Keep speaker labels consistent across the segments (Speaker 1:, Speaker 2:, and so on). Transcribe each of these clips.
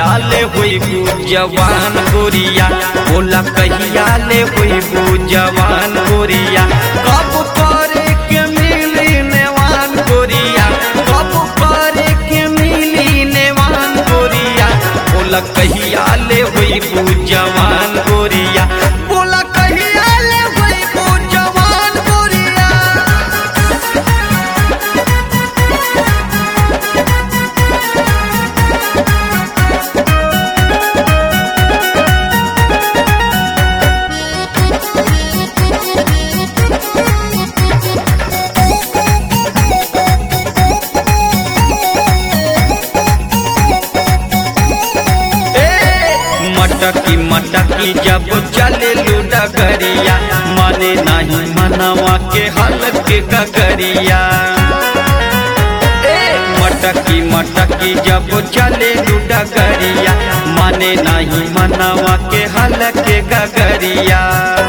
Speaker 1: ले होई जवान गोरिया बोला कहिया ले होई जवान गोरिया कब करे के मिली नेवान गोरिया कब करे के मिली नेवान गोरिया बोला कहिया ले होई जवान गोरिया बोला कहिया ले होई जवान गोरिया ए, मटकी मटकी जब चले डगरिया माने नहीं मनवा के हल के गगरिया ए, मटकी मटकी जब चले डगरिया माने नहीं मनवा के हल के गगरिया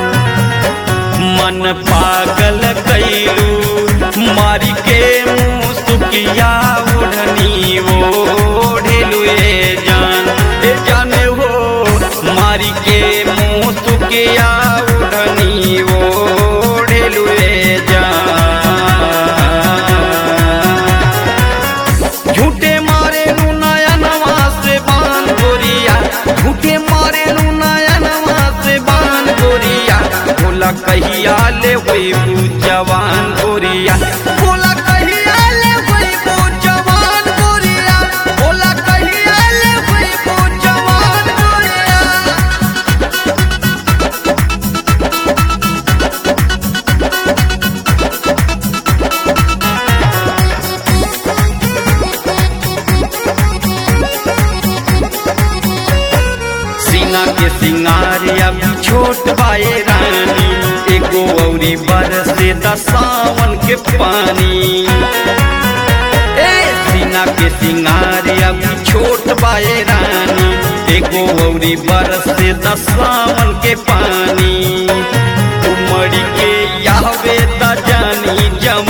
Speaker 1: मन पागल कैलू मारी के मुँह सुकिया ओढ़नी ओढ़ेलू ए जान ए जाने हो मारी के मुँह सुकिया ओढ़नी ओढ़ेलू ए जान झूठे मारे रू नयनवा से बान गोरिया झूठे मारे रू नयनवा से बान गोरिया बोला कहिया ले होई जवान गोरिया बोला कहिया ले होई जवान गोरिया बोला कहिया ले होई जवान गोरिया सीना के सिंगार अब छोट बाए रानी एगो औरी बरसे दसावन के पानी ए सीना के सिंगार अब छोट बाए रानी एगो औरी बरसे दसावन के पानी उमड़ी के यावे त जानी जम